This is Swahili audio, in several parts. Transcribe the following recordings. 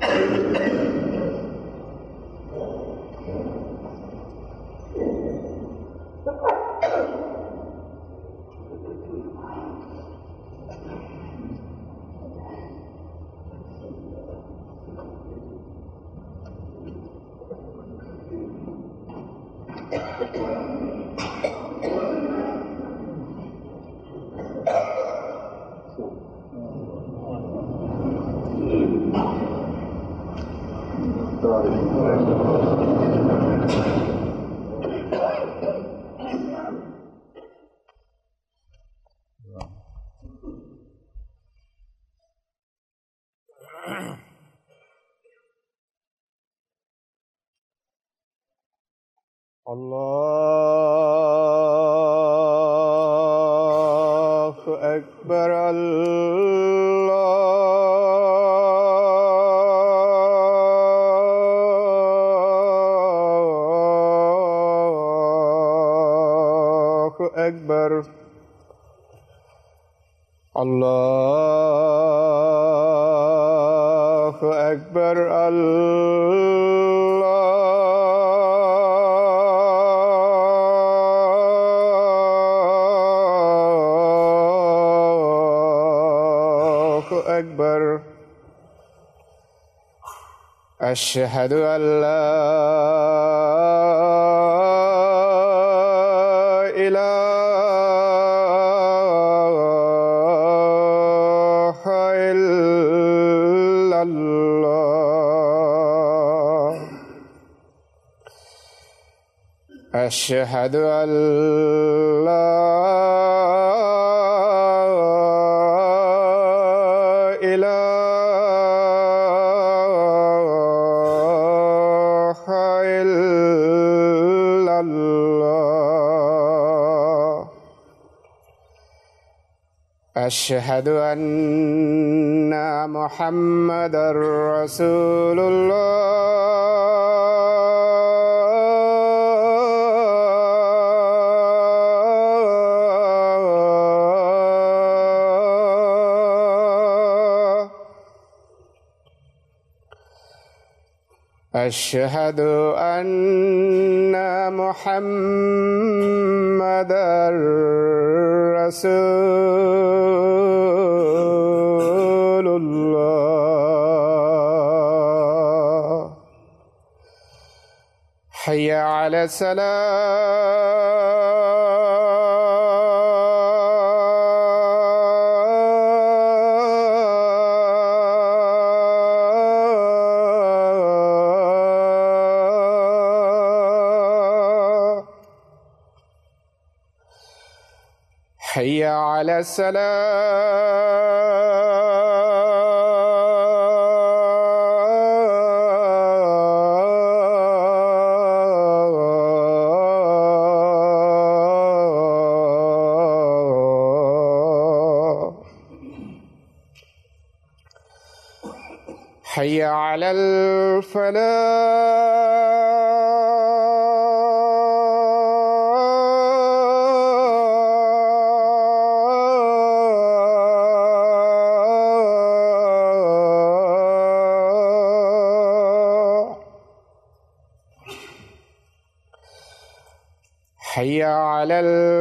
الله أكبر الله أكبر الله أكبر الله أكبر أشهد أن لا إله إلا الله أشهد أن لا إله إلا الله أشهد أن محمدا رسول الله أشهد أن محمدا رسول الله حي على السلام حي على السلام حي على الفلاح حي على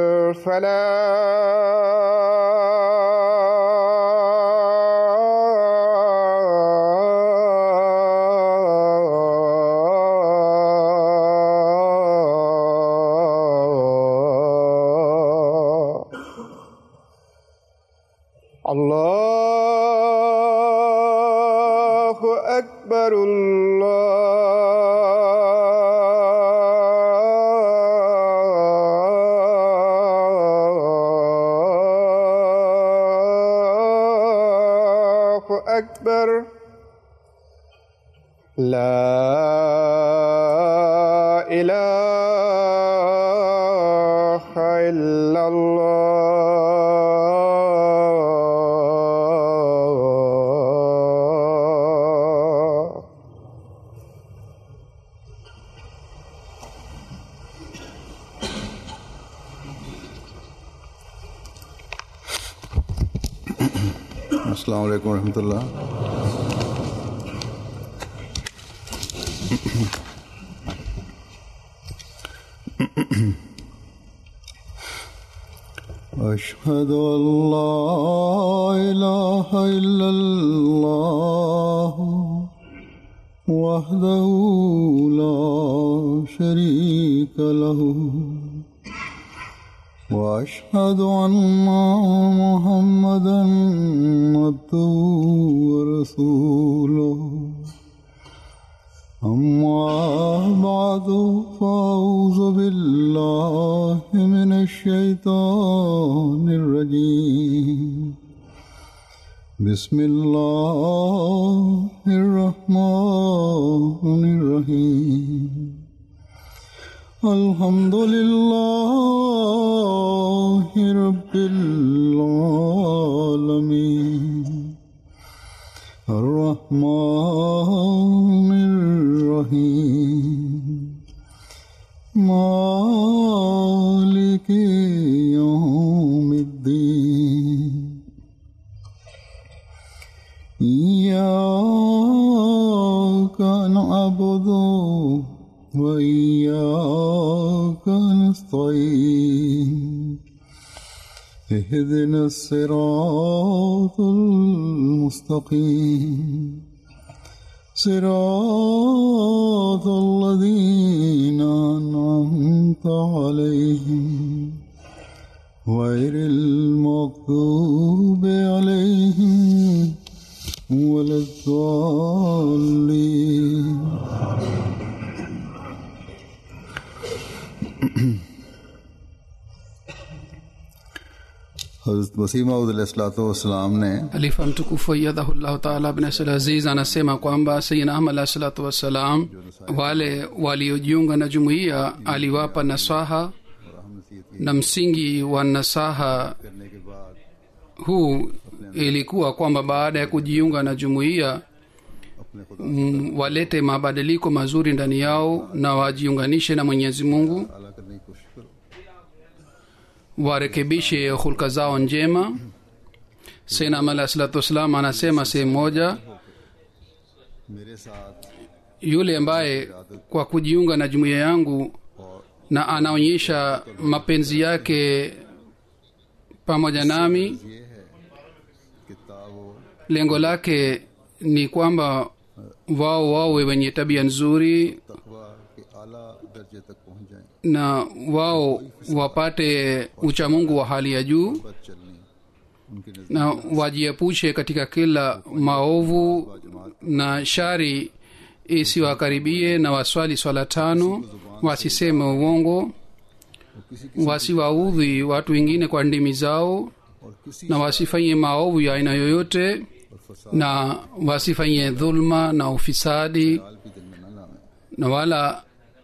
الفلاح الله أكبر الله أكبر لا إله إلا الله अस्सलाम वालेकुम रहमतुल्लाह أشهد أن لا إله إلا الله وحده لا شريك له وأشهد أن محمدا عبده ورسوله أما بعد فأعوذ بالله من الشيطان الرجيم بسم الله الرحمن الرحيم الحمد لله رب العالمين الرحمن الرحيم مالك يوم الدين إياك نعبد وإياك نستعين اهدنا الصراط المستقيم صراط الذين أنعمت عليهم غير المغضوب عليهم ولا الضالين हजरत वसीम वसलाम ने Khalifa mtukufu ayyadhahullahu taala bin Abdul Aziz anasema kwamba Sayyidina Ahmad alayhi salatu wassalam, wale waliojiunga na jumuiya aliwapa nasaha, na msingi wa nasaha करने के बाद huu ilikuwa kwamba baada ya kujiunga na jumuiya अपने खुदा mm, walete mabadiliko mazuri ndani yao na wajiunganishe na Mwenyezi Mungu, ताला करने की कोशिश करो warekebishe hulka zao njema. Sayyidina Ahmad alayhi salatu wassalam anasema sehemu moja मेरे साथ yule ambaye kwa kujiunga na jumuiya yangu na anaonyesha mapenzi yake pamoja nami ये है कि तावो lengo lake ni kwamba wao wawe wenye tabia nzuri तकवा के आला दर्जे तक पहुंच जाएं na वao wapate uchamungu wa hali ya juu बद चलनी उनके नजर na wajiepushe katika kila maovu na shari isiwakaribie na waswali swala tano wasiseme uongo wasiwaudhi watu wengine kwa ndimi zao और किसी na wasifanye maovu ya aina yoyote और फसाद na wasifanye dhulma na ufisadi भी दिल में न लावें na wala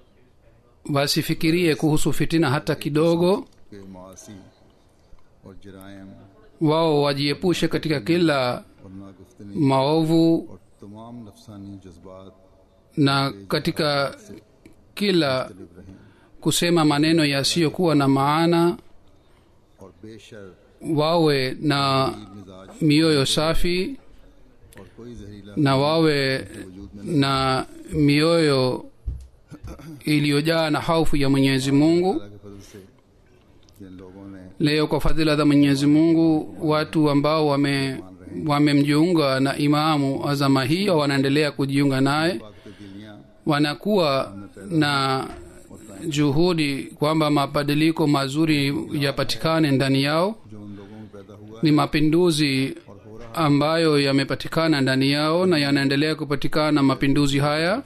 wasifikirie kuhusu fitina hata kidogo कि मासी और जरायम wao wajiepushe katika kila और नागुफ्तनी maovu और तमाम नफसानी जज्बात na katika kila लिप रहें kusema maneno yasiyokuwa na maana और बेशर wawe na मिजाज mioyo safi और कोई जहरीला na wawe na mioyo iliyojaa na hofu ya mwenyezi mungu अल्लाह के फजल से जिन लोगों ने leo kwa fadhila za mwenyezi mungu watu ambao wame wamemjiunga na imamu azama hiyo wanaendelea kujiunga naye वक्त दिलियां wanakuwa na juhudi kwamba mabadiliko mazuri yapatikane ndani yao जो उन लोगों में पैदा हुआ ni mapinduzi ambayo yamepatikana ndani yao na yanaendelea kupatikana mapinduzi haya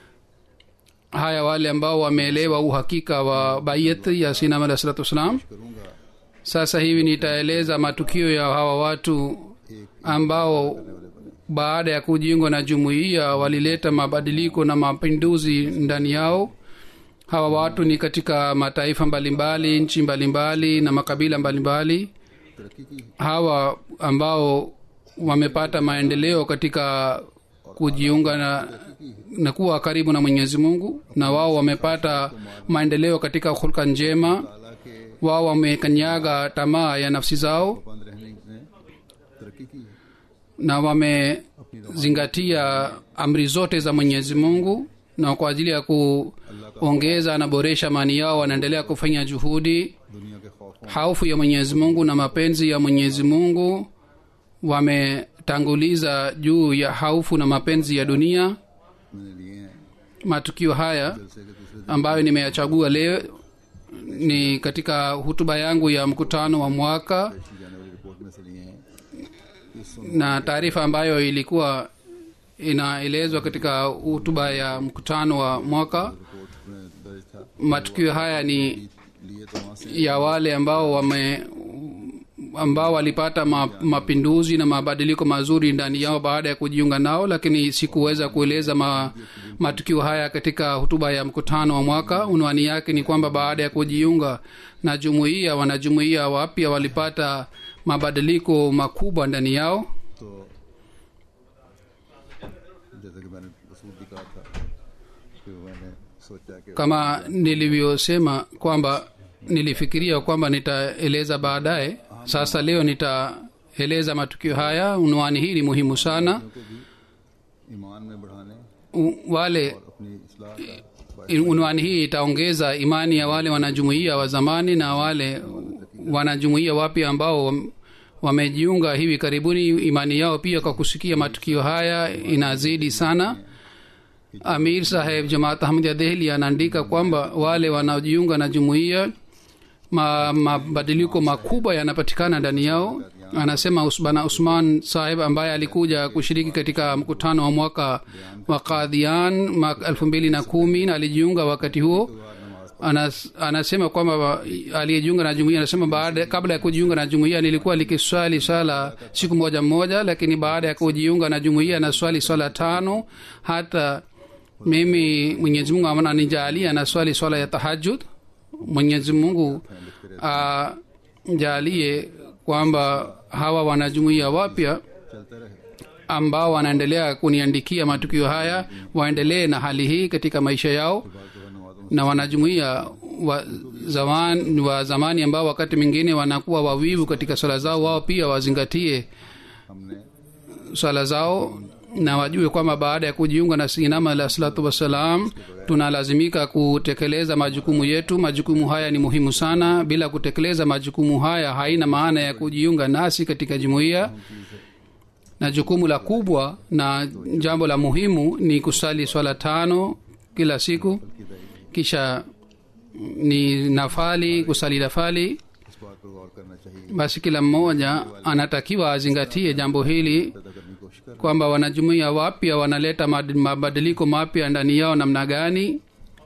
haya wale ambao wameelewa uhakika wa bayat ya sinam alah salatu wassalam करूंगा sasa hivi nitaeleza matukio ya hawa watu ambao baada ya kujiungwa na jumuiya walileta mabadiliko na mapinduzi ndani yao hawa watu ni katika mataifa mbalimbali nchi mbalimbali na makabila mbalimbali तरक्की की hawa ambao wamepata maendeleo katika kujiunga na, na kuwa karibu na mwenyezi mungu na wao wamepata maendeleo katika hulka njema ताला के wao wamekanyaga tamaa ya nafsi zao बंद रहने ने तरक्की की na wamezingatia amri zote za mwenyezi mungu na kwa ajili ya ku, अल्लाह ongeza na boresha amani yao wanaendelea kufanya juhudi दुनिया के खौफों haufu ya mwenyezi mungu na mapenzi ya mwenyezi mungu wametanguliza juu ya haufu na mapenzi ya dunia मैंने लिए हैं matukio haya जलसे के दूसरे दिन ambayo nimeyachagua leo ni katika hutuba yangu ya mkutano wa mwaka पेशी जाने वाली रिपोर्ट में से लिए हैं इस na taarifa ambayo ilikuwa inaelezwa katika hutuba ya mkutano wa mwaka report में दर्ज था matukio haya ni लिए तो वहाँ से ya wale ambao wame ambao walipata ma, mapinduzi na mabadiliko mazuri ndani yao baada ya kujiunga nao lakini sikuweza kueleza ma, matukio haya katika hutuba ya mkutano wa mwaka unwani yake ni kwamba baada ya kujiunga na jumuiya wanajumuiya wapya walipata mabadiliko makubwa ndani yao तो जैसा कि मैंने उसूल भी कहा था कि मैंने सोचा कि kama nilivyosema kwamba nilifikiria kwamba nitaeleza baadaye sasa leo nitaeleza matukio haya unwani hii ni muhimu sana को भी ईमान में बढ़ाने U- wale और अपनी इसलाह का unwani hii itaongeza imani ya wale wanajumuiya wa zamani na wale wanajumuiya wapya ambao wam- wamejiunga hivi karibuni imani yao pia kwa kusikia matukio haya inazidi sana amir saheb jamaat ahmad dehli anaandika kwamba wale wanaojiunga na jumuiya ma- mabadiliko makubwa yanapatikana ndani yao anasema Us- bana usman saheb ambaye alikuja kushiriki katika mkutano wa mwaka wa kadhian mwaka elfu mbili na kumi na alijiunga wakati huo Anas, anasema kwamba wa- aliyejiunga na jumuia anasema baada kabla ya kujiunga na jumuia nilikuwa likiswali swala siku moja moja lakini baada ya kujiunga na jumuia na swali swala tano hata mimi mwenyezi mungu ananijalia na swali swala ya tahajud mwenyezi mungu ajalie kwamba hawa wanajumuia wapya चलते रहे ambao wanaendelea kuniandikia matukio haya waendelee na hali hii katika maisha yao बात जो है नमाजों na wanajumuia wa, zaman, wa zamani ambao wakati mwingine wanakuwa wavivu katika swala zao wao pia wazingatie हमने swala zao na wajue kwamba baada ya kujiunga na sinama alah salatu wassalam tunalazimika kutekeleza majukumu yetu majukumu haya ni muhimu sana bila kutekeleza majukumu haya haina maana ya kujiunga nasi katika jumuiya na jukumu la kubwa na jambo la muhimu ni kusali swala tano kila siku kisha ni nafali kusali nafali इस बात पर गौर करना चाहिए basi kila mmoja anatakiwa azingatie jambo hili पैदा करने की कोशिश कर kwamba wanajumuia wapya wanaleta mad- mabadiliko mapya ndani yao namna gani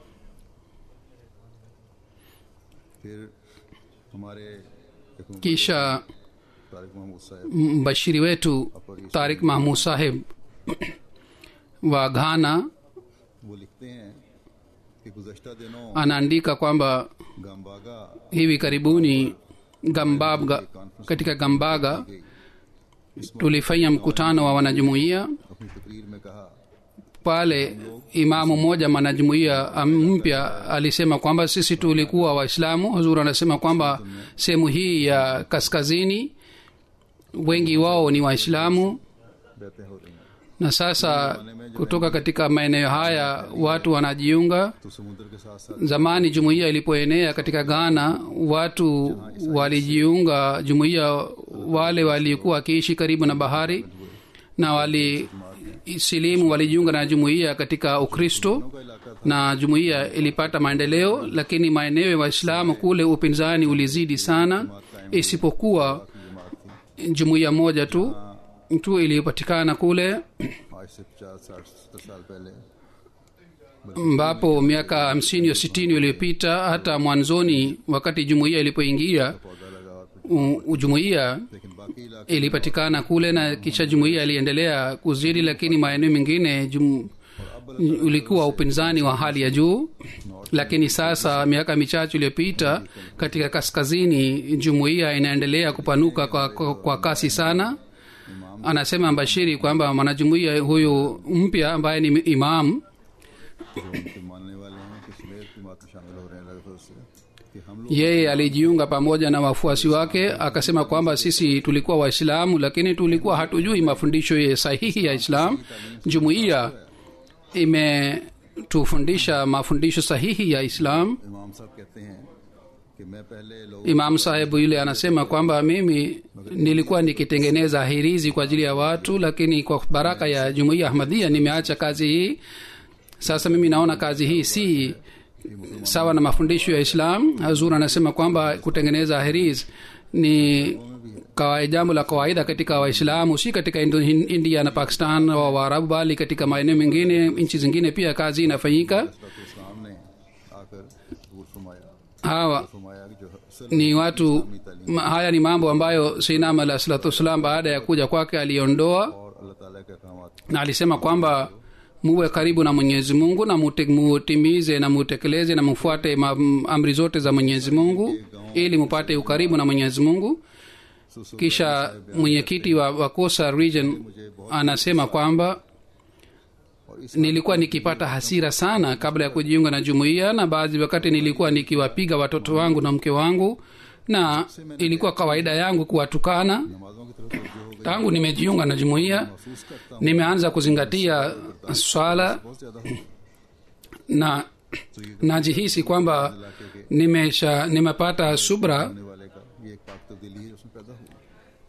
फिर हमारे एक मुबल्लिग kisha तारिक महमूद साहब mbashiri wetu tarik mahmud saheb wa ghana वो लिखते हैं कि गुजश्ता दिनों anaandika kwamba गांबागा hivi karibuni gambabga katika gambaga tulifanya mkutano wa wanajumuia अपनी तकरीर में कहा pale imamu mmoja mwanajumuia am- mpya alisema kwamba sisi tulikuwa waislamu huzur anasema kwamba sehemu hii ya kaskazini wengi wao ni waislamu बहते हो रही हैं na sasa kutoka katika maeneo haya watu wanajiunga तो समुद्र के साथ साथ zamani jumuiya ilipoenea katika ghana watu walijiunga jumuiya wale walikuwa wakiishi karibu na bahari na wali silimu walijiunga na jumuiya katika ukristo का इलाका था na jumuiya ilipata maendeleo lakini maeneo ya waislamu kule upinzani ulizidi sana isipokuwa जमात थी jumuiya moja tu tu iliyopatikana kule आज से पचास साठ सत्तर साल पहले ambapo miaka hamsini au sitini iliyopita hata mwanzoni wakati jumuiya ilipoingia पौधा लगा और u- jumuiya लेकिन बाकी इलाके ilipatikana kule na kisha jumuiya iliendelea kuzidi lakini maeneo mengine jum, ulikuwa upinzani wa hali ya juu lakini sasa miaka michache iliyopita katika kaskazini jumuiya inaendelea kupanuka kwa, kwa, kwa kasi sana anasema mbashiri kwamba mwanajumuiya huyu mpya ambaye ni imam जो उनके मानने वाले हैं कि सुमेर की बात में शामिल हो रहे हैं लगभग से कि हम लोग yeye alijiunga pamoja na wafuasi wake akasema kwamba sisi tulikuwa waislamu lakini tulikuwa hatujui mafundisho ya sahihi ya islam jumuiya kutufundisha mafundisho sahihi ya islam इमाम साहब कहते हैं कि मैं पहले लोग imam sahebu yule anasema kwamba mimi nilikuwa nikitengeneza hirizi kwa ajili ya watu lakini kwa baraka ya jumuiya ahmadhia nimeacha kazi hii sasa mimi naona kazi hii si sawa na mafundisho ya islam hazur anasema kwamba kutengeneza hiriz ni kawa- jambo la kawaida katika waislamu si katika Indo- india na pakistan wa waarabu bali katika maeneo mengine nchi zingine pia kazi inafanyika इस्लाम ने आकर दूर फरमाया hawa फरमाया कि जो सिर्फ ni watu ma, haya ni mambo ambayo sinam alah salatu wassalam baada ya kuja kwake aliondoa और अल्लाह ताला के अहकाम na alisema kwamba muwe karibu na mwenyezi mungu na mute- mutimize na mutekeleze na mufuate ma, m- amri zote za mwenyezi mungu ili mupate ukaribu na mwenyezi mungu kisha mwenyekiti wa, wa kosa region anasema kwamba nilikuwa nikipata hasira sana kabla ya kujiunga na jumuiya na baadhi wakati nilikuwa nikiwapiga watoto wangu na mke wangu na ilikuwa kawaida yangu kuwatukana नमाजों की तरफ तवज्जो हो गई tangu nimejiunga na jumuiya महसूस करता हूँ nimeanza kuzingatia swala बहुत ज्यादा हो na najihisi kwamba nimesha nimepata subra होने वाले का ये एक पाक तब्दीली है उसमें पैदा हुई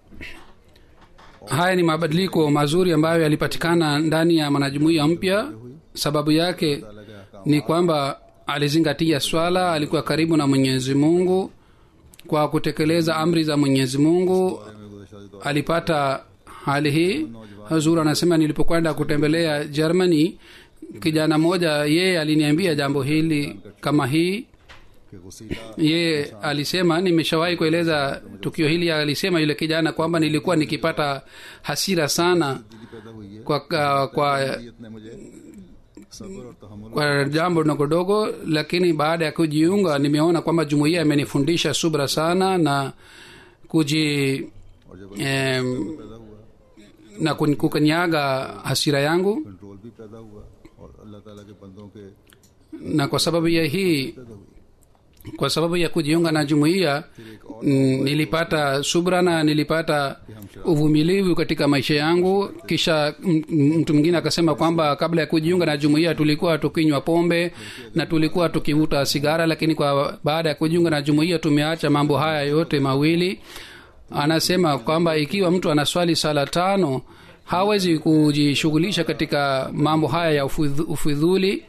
haya ni mabadiliko mazuri ambayo yalipatikana ndani ya mwanajumuiya mpya sababu yake अल्लाह के अहकाम ni kwamba alizingatia swala alikuwa karibu na mwenyezi mungu kwa kutekeleza amri za mwenyezi mungu में गुज़श्ता दौर alipata hali hii hazur anasema nilipokwenda kutembelea germany kijana moja yeye aliniambia jambo hili kama hii के गसीला yeye alisema nimeshawahi kueleza tukio hili alisema yule kijana kwamba nilikuwa nikipata hasira sana दिली पैदा हुई है kwa, kwa, kwa, नीयत ने मुझे सब्र और तहम्मुल kwa jambo dogo dogo lakini baada ya kujiunga nimeona kwamba jumuiya imenifundisha subra sana na kuji और जब em, पैदा हुआ na kun- kukanyaga hasira yangu control भी पैदा हुआ और अल्लाह ताला के बंदों के na kwa sababu ya hii पैदा हुई kwa sababu ya kujiunga na jumuiya mm, nilipata subra na nilipata uvumilivu katika maisha yangu kisha m- m- mtu mwingine akasema kwamba kabla ya kujiunga na jumuiya tulikuwa tukinywa pombe na tulikuwa tukivuta sigara lakini kwa baada ya kujiunga na jumuiya tumeacha mambo haya yote mawili anasema kwamba ikiwa mtu anaswali sala tano hawezi kujishughulisha katika mambo haya ya ufidhu- ufidhuli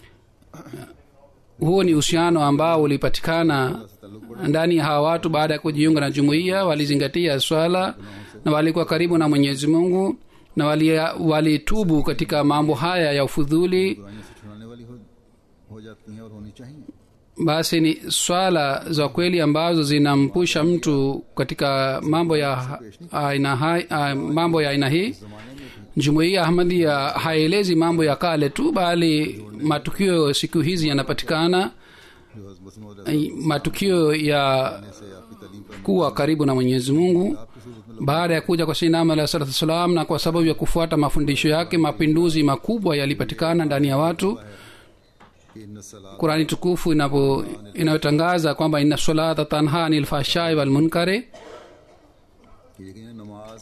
huo ni uhusiano ambao ulipatikana ndani ya hawa watu baada ya kujiunga na jumuiya walizingatia swala na walikuwa karibu na mwenyezi mungu na walitubu wali walitubu katika mambo haya ya ufudhuli बुराइयों से छुड़ाने वाली हो, हो जाती हैं और होनी चाहिए basi ni swala za kweli ambazo zinampusha mtu katika mambo ya aina hai- ah, mambo ya aina hii jumuiya ahmadia haelezi mambo ya kale tu bali matukio siku hizi yanapatikana जो मसीह मौद Ai, matukio ya से आपकी तालीम पर kuwa karibu na mwenyezi mungu baada ya kuja kwa sinam alah salatu wassalam na kwa sababu ya kufuata mafundisho yake mapinduzi makubwa yalipatikana ndani ya watu कि इन सलाह qurani tukufu inapo inayotangaza kwamba ina salata tanha anil fahshai walmunkare कि यकीन नमाज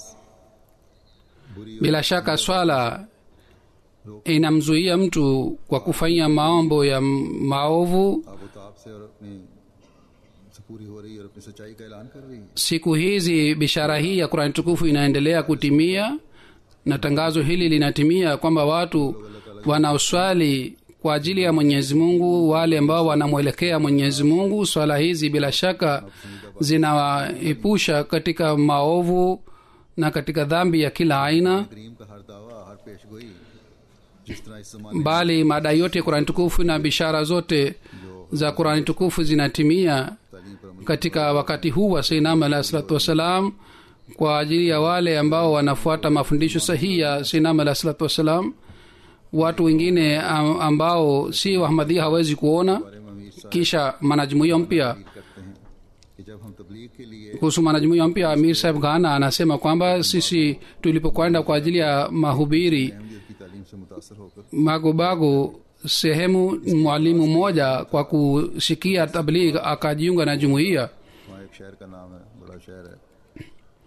बुरी bila shaka swala inamzuia mtu kwa kufanyia maombo ya maovu आबोताब से और अपनी से पूरी हो रही है और अपनी सच्चाई का ऐलान कर रही है siku hizi bishara hii ya qurani tukufu inaendelea kutimia na tangazo hili linatimia kwamba watu wanaoswali kwa ajili ya mwenyezi mungu wale ambao wanamwelekea mwenyezi mungu swala hizi bila shaka zinawaepusha katika maovu na katika dhambi ya kila aina करीम का हर दावा हर पेश गोई जिस तरह इस जमाने bali madai yote ya qurani tukufu na bishara zote za qurani tukufu zinatimia तालीम पर अमल katika wakati huu wa seinam alahi salatu wassalam kwa ajili ya wale ambao wanafuata mafundisho sahihi ya seinam alahi salatu wassalam watu wengine am- ambao si wahmadhia hawezi kuona बारे में अमीर साहब kisha mwanajumuia mpya करते हैं कि जब हम तबलीग के लिए kuhusu mwanajumuia mpya amir saheb ghana anasema kwamba sisi tulipokwenda kwa ajili ya mahubiri Ahmadiyyat की तालीम से मुतासर होकर magobago sehemu mwalimu mmoja kwa kusikia tabligh akajiunga na jumuiya वहाँ एक शहर का नाम है बड़ा शहर है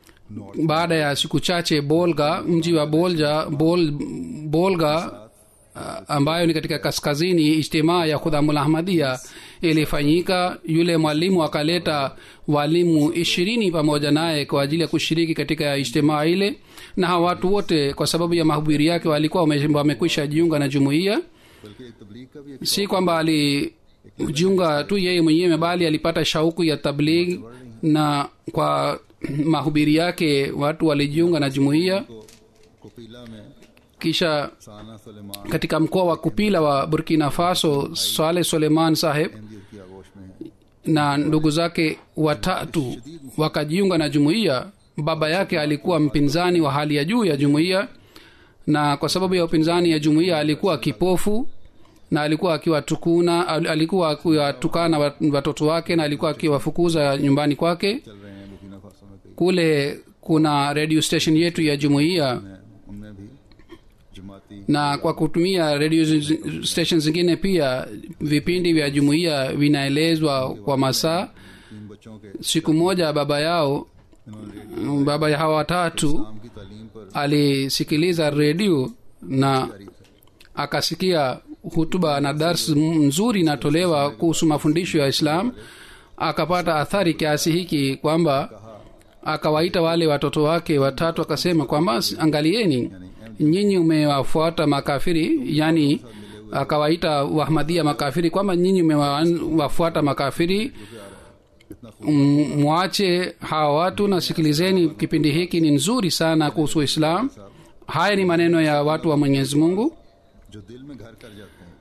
baada ya siku chache bolga mji wa bolja bol, bolga ah, ambayo ni katika kaskazini ijtimaa ya khudhamul ahmadia ilifanyika yule mwalimu akaleta walimu ishirini pamoja naye kwa ajili ya kushiriki katika ijtimaa ile na hawa watu wote kwa sababu ya mahubiri yake walikuwa wame- wamekwisha jiunga na jumuiya बल्कि एक तबलीग का भी एक si kwamba alijiunga tu yeye mwenyewe bali alipata shauku ya tabligh na kwa mahubiri yake watu walijiunga na jumuiya को कोपीला में kisha साना Suleman katika mkoa wa kupila wa burkina faso saleh suleiman saheb Ahmadiyyat की आगोश में है na ndugu zake watatu wakajiunga na jumuiya baba yake alikuwa mpinzani wa hali ya juu ya jumuiya na kwa sababu ya upinzani ya jumuiya alikuwa kipofu na alikuwa akiwatukuna al- alikuwa akiwatukana wat- watoto wake na alikuwa akiwafukuza nyumbani kwake चल रहे हैं Burkina Faso में कई kule kuna radio station yetu ya jumuiya हैं उनमें भी जमाती na kwa kutumia radio zi- station zingine pia vipindi vya jumuiya vinaelezwa kwa masaa तीन बच्चों के siku moja baba yao इन्होंने baba ya hawa watatu इस्लाम की तालीम पर alisikiliza redio na जारी थे akasikia hutuba na dars m- nzuri inatolewa kuhusu mafundisho ya islam akapata athari kiasi hiki kwamba akawaita wale watoto wake watatu akasema kwamba "S- angalieni nyinyi umewafuata makafiri yani akawaita wahmadhia makafiri kwamba nyinyi umewafuata makafiri M- mwache hawa watu na sikilizeni kipindi hiki ni nzuri sana kuhusu islam haya ni maneno ya watu wa mwenyezi mungu जो दिल में घर कर जाते हैं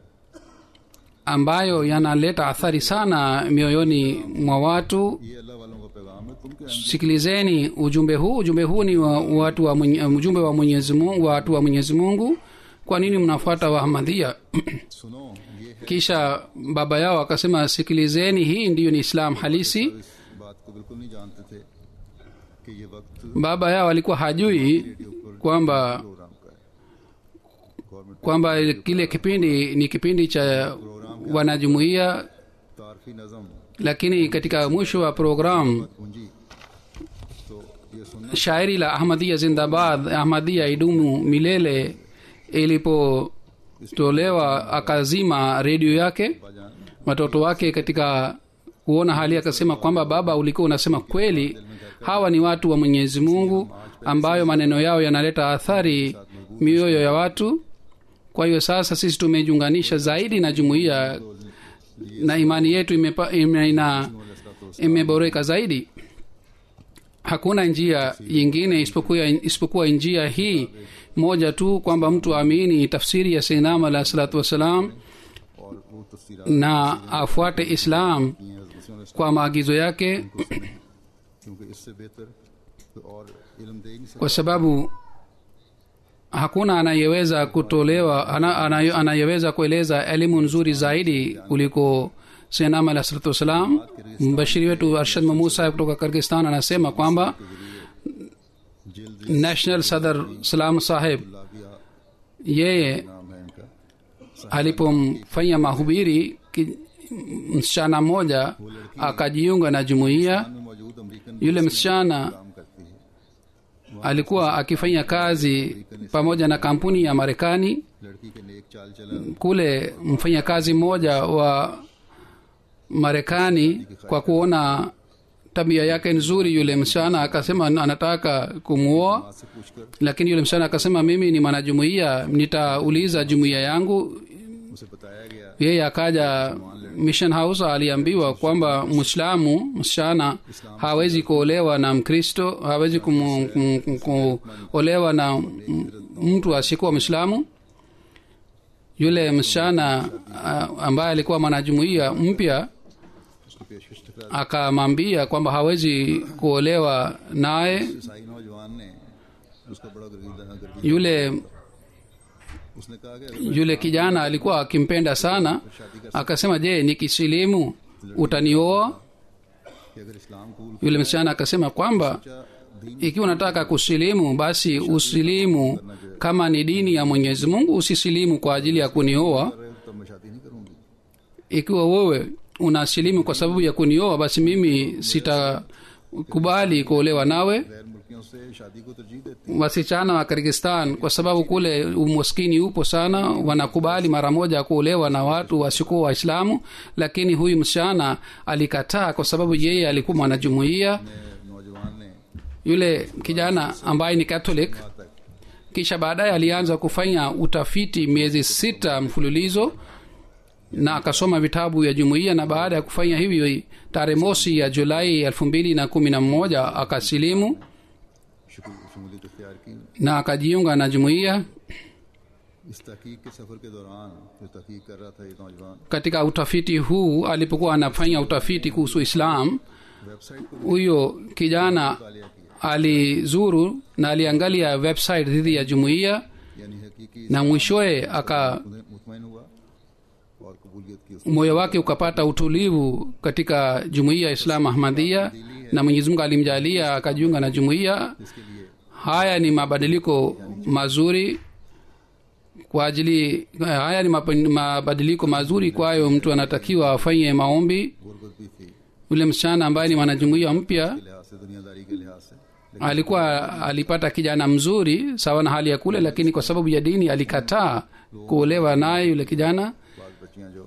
ambayo yanaleta athari sana mioyoni mwa watu ये अल्लाह वालों का पैगाम है तुम क्या Ahmad sikilizeni ujumbe huu ujumbe huu ni wa, watu wa mwenye, ujumbe wa mwenyezi mungu watu wa mwenyezi mungu kwa nini mnafuata wahmadhia सुनो ये है kisha baba yao akasema sikilizeni hii ndiyo ni islam halisi इस बात को बिल्कुल नहीं जानते थे कि ये वक्त baba yao alikuwa hajui kwamba programme का है government kwamba kile kipindi ni kipindi cha wanajumuiya तारफी नज़म lakini katika mwisho wa programu पूंजी तो ये सुनना shairi la ahmadia zindabad ahmadia idumu milele ilipotolewa akazima redio yake बाजान watoto wake katika kuona hali akasema kwamba baba ulikuwa unasema kweli hawa ni watu wa mwenyezi mungu ambayo maneno yao yanaleta athari mioyo ya watu kwa hiyo sasa sisi tumejiunganisha zaidi na jumuiya na imani yetu imepa, ime, ina, imeboreka zaidi hakuna njia yingine isipokuwa, isipokuwa njia hii moja tu kwamba mtu aamini tafsiri ya seinam alahi salatu wassalam और वो तस्वीर na afuate islam kwa maagizo yake क्योंकि इससे बेहतर कोई और इल्म दे ही नहीं सकता kwa sababu hakuna anayeweza kutolewa ana, ana, anayeweza kueleza elimu nzuri zaidi kuliko senam alah salatu wassalam mbashiri wetu arshad mahmud saheb kutoka kirgistan anasema kwamba जल्द national sadar salam saheb लाविया yeye नाम है इनका alipomfanya mahubiri ki- msichana mmoja akajiunga na jumuiya में मौजूद American yule msichana काम करती है alikuwa akifanya kazi pamoja na kampuni ya marekani लड़की के नेक चाल चलन kule mfanyakazi mmoja wa marekani kwa kuona tabia yake nzuri yule msichana akasema anataka kumwoa से पूछकर lakini yule msichana akasema mimi ni mwanajumuiya nitauliza jumuiya yangu उसे बताया गया yeye akaja mission house aliambiwa kwamba mwislamu msichana hawezi kuolewa na mkristo hawezi kumu- kum- kum- kuolewa na m- mtu asiyekuwa mwislamu yule msichana ah, ambaye alikuwa mwanajumuiya mpya उसकी पेशकश ठुकरा akamwambia kwamba hawezi kuolewa naye दी। ईसाई नौजवान ने उसका बड़ा गर्दीदा गर्दी yule उसने कहा कि अगर yule kijana alikuwa akimpenda sana akasema je nikisilimu utanioa कि अगर इस्लाम कबूल yule msichana akasema kwamba किया दीन ikiwa unataka kusilimu basi usilimu kama ni dini ya mwenyezi mungu usisilimu kwa ajili ya kunioa कर रहे हो तब मैं शादी नहीं करूंगी ikiwa wewe unasilimu kwa sababu ya kunioa basi mimi sitakubali kuolewa nawe गैर मुल्कियों लड़कियों से शादी को तरजीह देते wasichana wa kirgistan kwa sababu kule umaskini upo sana wanakubali mara moja kuolewa na watu wasiokuwa waislamu lakini huyu msichana alikataa kwa sababu yeye alikuwa mwanajumuiya हैं नौजवान ने yule kijana ambaye ni catholic तक kisha baadaye alianza kufanya utafiti miezi sita mfululizo na akasoma vitabu ya jumuiya na baada ya kufanya hivyo tarehe mosi ya julai elfu mbili na kumi na moja akasilimu शुक्र- शमूलियत इख्तियार की na akajiunga na jumuiya इस तहकीक के सफ़र के दौरान जो तहकीक कर रहा था ये नौजवान katika utafiti huu alipokuwa anafanya utafiti kuhusu islam website को huyo kijana मुतालिया किया alizuru na aliangalia website dhidi ya jumuiya यानी हकीकी na mwishowe aka उन्हें मुतमैन हुआ और कबूलियत की उसने moyo wake ukapata utulivu katika jumuiya ya islam ahmadia na mwenyezi mungu alimjalia akajiunga na jumuiya इसके लिए haya ni mabadiliko mazuri kwa ajili haya ni mapa- mabadiliko mazuri kwayo mtu anatakiwa afanye maombi गुर्बत भी थी yule msichana ambaye ni mwanajumuiya mpya के लिहाज से दुनियादारी के लिहाज से alikuwa alipata kijana mzuri sawa na hali ya kule lakini kwa sababu ya dini alikataa kuolewa naye yule kijana बाद बच्चियां जो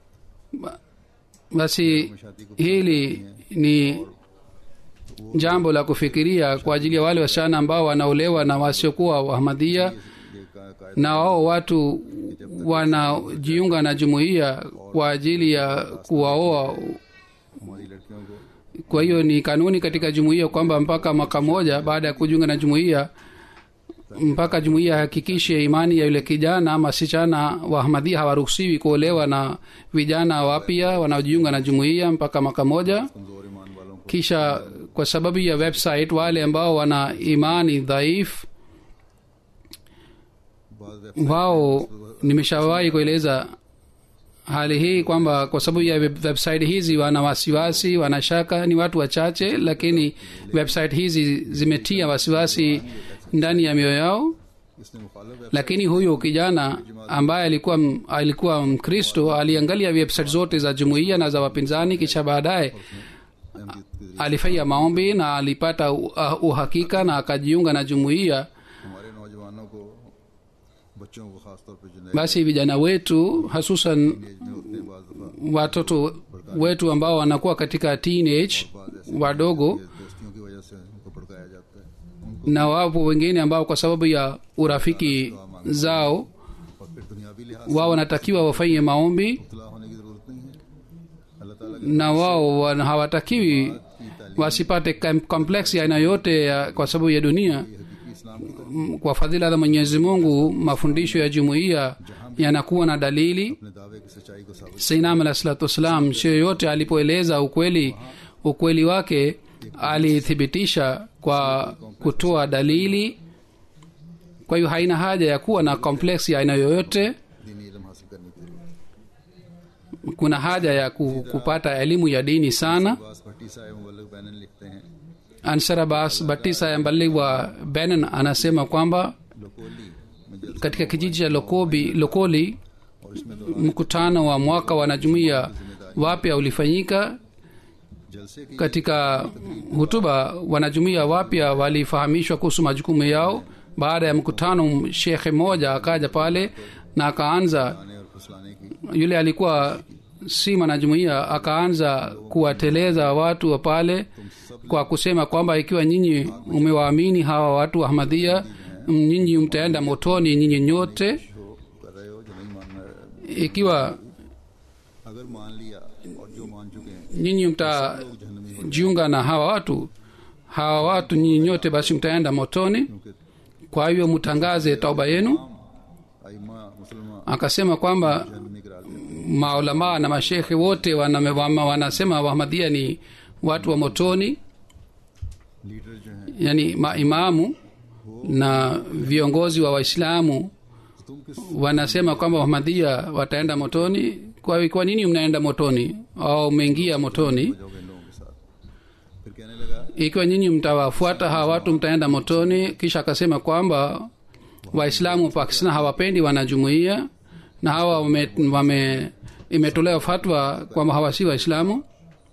basi hili ni jambo la kufikiria kwa ajili ya wale wasichana ambao wanaolewa na wasiokuwa wahamadia ये का- कायदा na wao watu wanajiunga na jumuiya kwa ajili ya kuwaoa हमारी लड़कियों को kwa hiyo ni kanuni katika jumuiya kwamba mpaka mwaka moja baada ya kujiunga na jumuiya mpaka jumuiya hakikishe imani ya yule kijana ama sichana wa ahmadhia hawaruhusiwi kuolewa na vijana wapya wanaojiunga na jumuiya mpaka mwaka moja कमजोर ईमान वालों को kisha kwa sababu ya website wale ambao wana imani dhaifu बाद wao nimeshawahi kueleza hali hii kwamba kwa sababu ya web- website hizi wana wasiwasi wana shaka ni watu wachache lakini website hizi zimetia wasiwasi ndani ya mioyo yao इसने मुखालफ lakini huyo kijana ambaye alikuwa m- alikuwa mkristo aliangalia website zote za jumuiya na za wapinzani kisha baadaye alifanya maombi na alipata u- uh, uhakika na akajiunga na jumuiya हमारे नौजवानों को बच्चों को खासतौर पर जो नए basi vijana wetu hasusan age में होते हैं बाज़ दफ़ा watoto wetu ambao wanakuwa katika teenage wadogo दोस्तियों की वजह से उनको भड़काया जाता है उनको na wapo wengine ambao kwa sababu ya urafiki zao और फिर दुनियावी लिहाज wao wanatakiwa wafanye maombi से इतला होने की ज़रूरत नहीं है अल्लाह ताला की na wao wana- hawatakiwi wasipate kam- complex ya aina yote ya, kwa sababu ya dunia हकीकी इस्लाम की तरफ M- kwa fadhila za mwenyezi mungu mafundisho ya jumuiya yanakuwa na dalili अपने दावे की सच्चाई को साबित sainam alah salatu wassalam sio yoyote alipoeleza ukweli ukweli wake alithibitisha kwa kutoa dalili kwa hiyo haina haja ya kuwa na complex ya aina yoyote दीनी इल्म हासिल करने के लिए kuna haja ya ku- kupata elimu ya dini sana बास भट्टी साहब मुबल्लिग बैनन लिखते हैं ansar abbas batisa ya mbali wa benin anasema kwamba लोकोली में जलसा katika kijiji cha lokobi lokoli और इसमें दौरान mkutano wa mwaka wanajumuia wapya ulifanyika जलसे की katika hutuba wanajumuia wapya walifahamishwa kuhusu majukumu yao baada ya mkutano shekhe mmoja akaja pale na akaanza आने और फुसलाने की yule alikuwa si mwanajumuia akaanza kuwateleza watu wa pale kwa kusema kwamba ikiwa nyinyi umewaamini hawa watu wa ahmadhia nyinyi mtaenda motoni nyinyi nyote जो कर रहे हो जो नहीं मान रहे ikiwa अगर मान लिया और जो मान चुके हैं nyinyi mtajiunga na hawa watu hawa watu nyinyi nyote basi mtaenda motoni क्योंकि kwa hiyo mtangaze tauba yenu आइमा मुसलमान akasema kwamba जहन्नमी करार देते maulamaa na mashekhe wote wana- wama- wanasema wahamadia ni watu wa motoni leader जो हैं yani maimamu na viongozi wa waislamu तुम किस wanasema kwamba wahamadia wataenda motoni kwa, kwa nini mnaenda motoni au umeingia motoni जाओगे इन लोगों के साथ फिर कहने लगा ikiwa nyinyi mtawafuata hawa watu mtaenda motoni kisha akasema kwamba waislamu wa pakistan hawapendi wanajumuia na hawa wame, wame imetolewa fatwa kwamba hawa si waislamu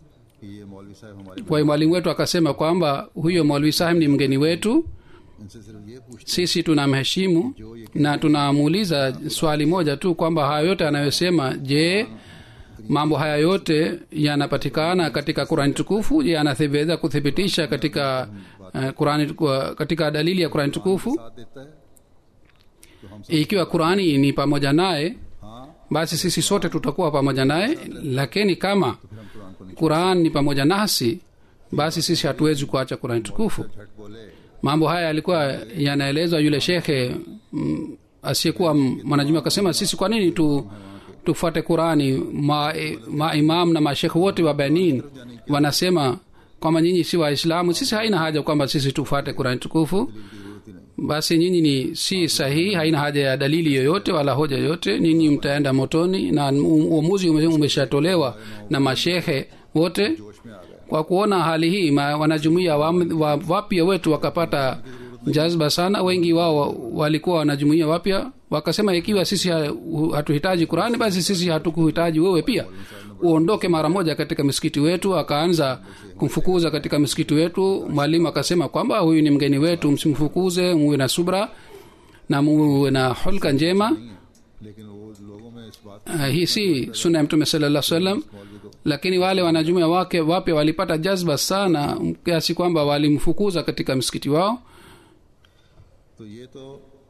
कि ये मौलवी साहब हमारे kwa hiyo mwalimu wetu akasema kwamba huyo maulvi sahib ni mgeni wetu इनसे सिर्फ ये पूछते sisi tunamheshimu na tunamuuliza swali moja tu kwamba haya yote anayosema je mambo haya yote yanapatikana katika qurani tukufu je anaweza kuthibitisha katika uh, qurani kwa- katika dalili ya qurani tukufu साथ देता है तो हम सब ikiwa qurani ni pamoja naye हाँ basi sisi sote tutakuwa pamoja naye lakini kama फिर हम कुरान को नहीं quran ni pamoja nasi basi sisi hatuwezi kuacha qurani tukufu झट बोले mambo haya yalikuwa yanaelezwa yule shekhe mm, asiyekuwa m- mwanajuma akasema sisi kwa nini tu tufuate qurani maimam ma na mashekhe wote wa benin wanasema kwamba nyinyi si waislamu sisi haina haja kwamba sisi tufuate qurani tukufu की जरूरत ही नहीं basi nyinyi ni si sahihi haina haja ya dalili yoyote wala hoja yoyote nyinyi mtaenda motoni na u- uamuzi ume- umeshatolewa na mashehe wote जोश में आ गए kwa kuona hali hii ma- wanajumuia wa, wa, wapya wetu wakapata jazba sana wengi wao walikuwa wanajumuia wapya wakasema ikiwa sisi ha- hu- hatuhitaji qurani basi sisi hatukuhitaji wewe pia uondoke mara moja katika misikiti wetu akaanza kumfukuza katika misikiti wetu mwalimu akasema kwamba huyu ni mgeni wetu msimfukuze muwe na subra na muwe na hulka njema लेकिन वो लोगों में इस बात uh, hii si suna ya mtume sallallahu alaihi wasallam मौलवी को lakini wale wanajumuia wake wapya walipata jazba sana kiasi kwamba walimfukuza katika msikiti wao तो ये तो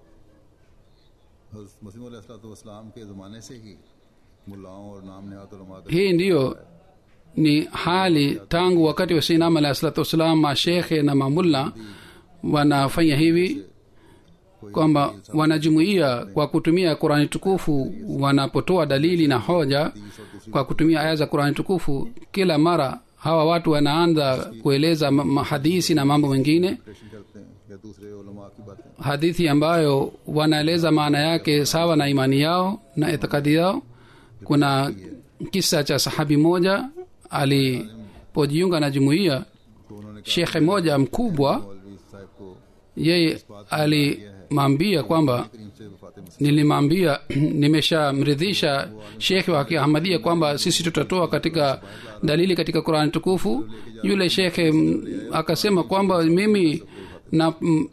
मसीम इस्लाम के ज़माने से ही मुल्लाओं और नाम नहात उलमा का hii ndiyo ni hali tangu wakati wa sinam alahi salatu wassalam mashekhe na mamulla wanafanya hivi kwamba wanajumuia kwa kutumia qurani tukufu wanapotoa dalili na hoja kwa kutumia aya za qurani tukufu kila mara hawa watu wanaanza kueleza ma- mahadisi na mambo mengine operation करते हैं या दूसरे उलमा की बातें hadithi ambayo wanaeleza maana yake sawa na imani yao na itikadi yao kuna kisa cha sahabi moja alipojiunga na jumuiya तो उन्होंने कहा shekhe moja mkubwa मौलवी साहब को yeye alimwambia kwamba करीम से वफात मसीह nilimwambia nimeshamridhisha shekhe wa kiahmadia kwamba sisi tutatoa katika dalili katika qurani tukufu yule shekhe mm, akasema kwamba mimi na mm,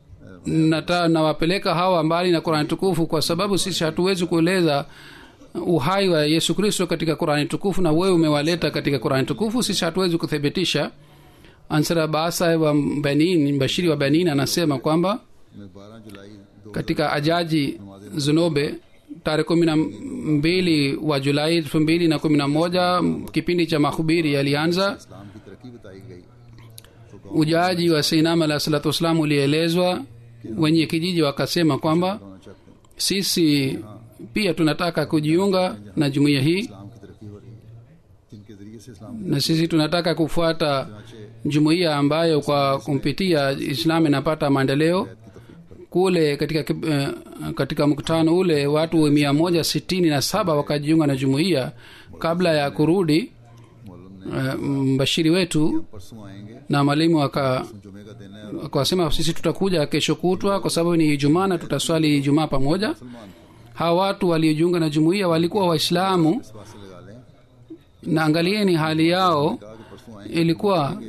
nata nawapeleka hawa mbali na qurani tukufu kwa sababu sisi hatuwezi kueleza uhai wa yesu kristo katika qurani tukufu na wewe umewaleta katika qurani tukufu sisi hatuwezi kuthibitisha ansara baasa wa benin bashiri wa benin anasema kwamba में बारह जुलाई दो katika ajaji zunobe tarehe kumi na mbili wa julai elfu mbili na kumi na moja kipindi cha mahubiri yalianza इस्लाम की तरक्की बताई गई तो गाँव ujaji wa seinam alahi salatu wassalam ulielezwa wenye kijiji wakasema kwamba होना चाहते हैं sisi pia tunataka kujiunga na jumuiya hii इस्लाम की तरक्की हो रही है जिनके जरिए से इस्लाम na sisi tunataka kufuata jumuiya ambayo kwa kumpitia islam inapata maendeleo kule katika, kip- eh, katika mkutano ule watu mia moja sitini na saba wakajiunga na jumuiya kabla ya kurudi मौलम ने eh, mbashiri wetu परसों आएंगे na mwalimu aka जुमे का दिन है और akawasema sisi tutakuja kesho kutwa kwa sababu ni ijumaa na tutaswali ijumaa pamoja मुसलमान hawa watu waliojiunga na jumuiya walikuwa waislamu इस बात से लगा लें na angalieni hali yao कहा कि परसों आएंगे ilikuwa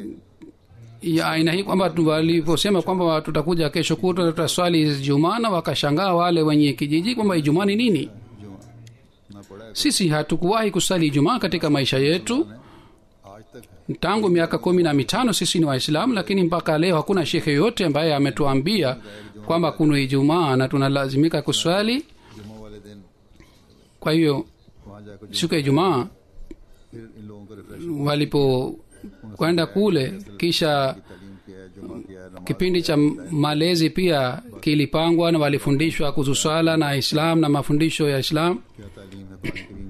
ya aina hii kwamba tu- waliposema kwamba tutakuja kesho kutwa tutaswali ijumaa na wakashangaa wale wenye kijiji kwamba ijumaa ni nini जुमा ना पड़ा है sisi hatukuwahi kusali ijumaa katika maisha yetu आज तक है tangu miaka kumi na mitano sisi ni waislamu lakini mpaka leo hakuna shekhe yoyote ambaye ametuambia kwamba kuna ijumaa na tunalazimika kuswali जुमा वाले दिन kwa hiyo वहाँ जाकर siku ya ijumaa फिर इन लोगों को रिफ्रेश walipokwenda kule kisha तालीम किया है जुमा किया है नमाज kipindi cha malezi pia kilipangwa na walifundishwa kuhusu swala na islam na mafundisho ya islam क्या तालीम है कुरान करीम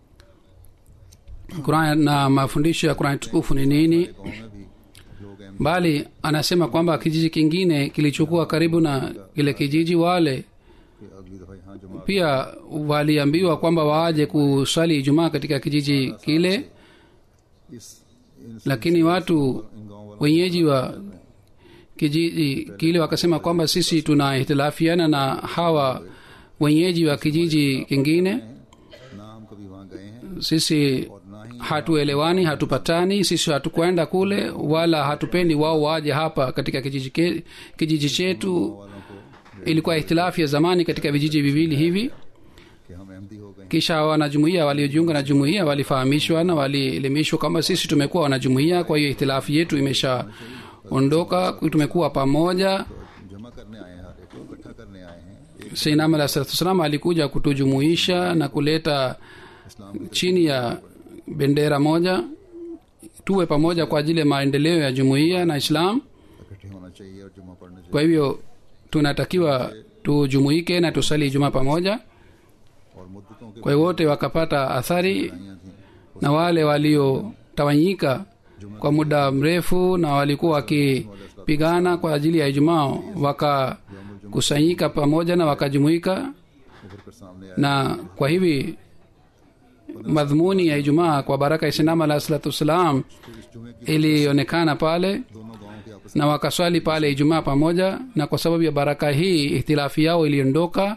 की Quran na mafundisho ya qurani tukufu ni nini गाँव में भी लोग अहम bali anasema kwamba kijiji kingine kilichokuwa karibu na kile kijiji wale कि अगली दफा यहाँ जुमा pia waliambiwa kwamba waaje kuswali ijumaa katika kijiji kile इस इन lakini watu इन गाँव वालों wenyeji wa kijiji kile wakasema kwamba sisi tunahitilafiana na hawa wenyeji wa kijiji kingine ना हम कभी वहाँ गए हैं sisi और ना ही hatuelewani hatupatani sisi hatukwenda kule wala hatupendi wao waje hapa katika kijiji, ke, kijiji chetu वालों को ilikuwa ihtilafu ya zamani katika vijiji viwili hivi कि हम अहमदी हो गए kisha wanajumuia waliojiunga na jumuia walifahamishwa na walielimishwa kwamba sisi tumekuwa wanajumuia kwa hiyo ihtilafu yetu imeshaondoka tumekuwa pamoja तो जमा करने आए हैं हर एक को इकट्ठा करने आए हैं एक seinam alah salatu wassalam alikuja kutujumuisha na kuleta इस्लाम chini ya bendera moja tuwe pamoja kwa ajili ya maendeleo ya jumuiya na islam इकट्ठे होना चाहिए और जुमा पढ़ना चाहिए kwa hivyo tunatakiwa tujumuike na tusali ijumaa pamoja और मुद्दतों के kwa hiyo wote wakapata athari बुराइयां थी na wale waliotawanyika kwa muda mrefu na walikuwa wakipigana kwa ajili ya ijumaa wakakusanyika pamoja na wakajumuika उभर कर सामने आए na kwa hivi madhumuni ya ijumaa kwa baraka ya sinam alah salatu wassalam फिर इस जुमे की ilionekana pale दोनों गांवों के आपस na wakaswali pale ijumaa pamoja na kwa sababu ya baraka hii ihtilafi yao iliondoka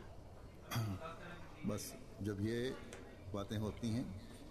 बस जब ये बातें होती हैं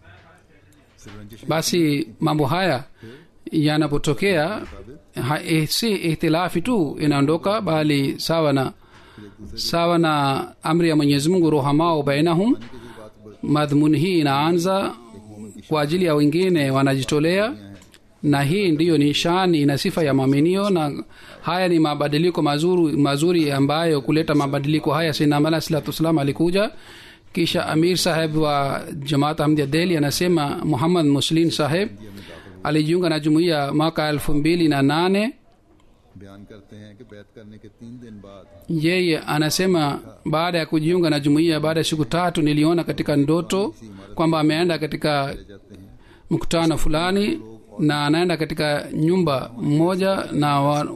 सिर्फ रंजिश basi mambo haya yanapotokea ha, eh, si ihtilafi tu inaondoka bali sawa na sawa na amri ya mwenyezi mungu rohamao bainahum की जो बात ब- madhumuni hii inaanza kwa ajili ya wengine wanajitolea na hii ndiyo nishani na sifa ya mwaminio na haya ni mabadiliko mazuri, mazuri ambayo kuleta mabadiliko haya sinamala salatu wassalam alikuja kisha amir saheb wa jamaat ahmdia deli anasema muhammad muslin saheb alijiunga na jumuiya mwaka elfu mbili na nane बयान करते हैं कि बैत करने के तीन दिन बाद yeye anasema baada ya kujiunga na jumuiya baada ya siku tatu niliona katika ndoto kwamba ameenda katika जाते हैं mkutano fulani na anaenda katika nyumba mmoja na wa,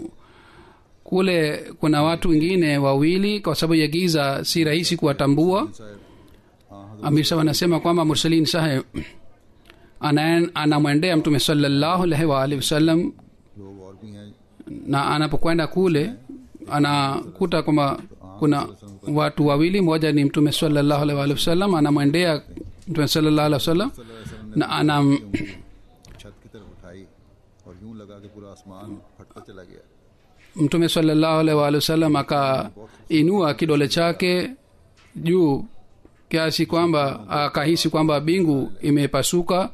kule kuna watu wengine wawili kwa sababu ya giza si rahisi kuwatambua साहब हाँ amir sahab anasema kwamba mursalin saheb ana- anamwendea mtume salallahu alaihi waalihi wasallam लोग और भी हैं na anapokwenda kule anakuta kwamba kuna watu wawili mmoja ni mtume salallahu alaihi waalihi wasallam anamwendea mtume salallahu alaihi wasallam na anam छत की तरफ उठाई और यूं लगा कि पूरा आसमान फटता चला गया mtume salallahu alaihi waalihi wasallam akainua kidole chake juu kiasi kwamba akahisi kwamba bingu imepasuka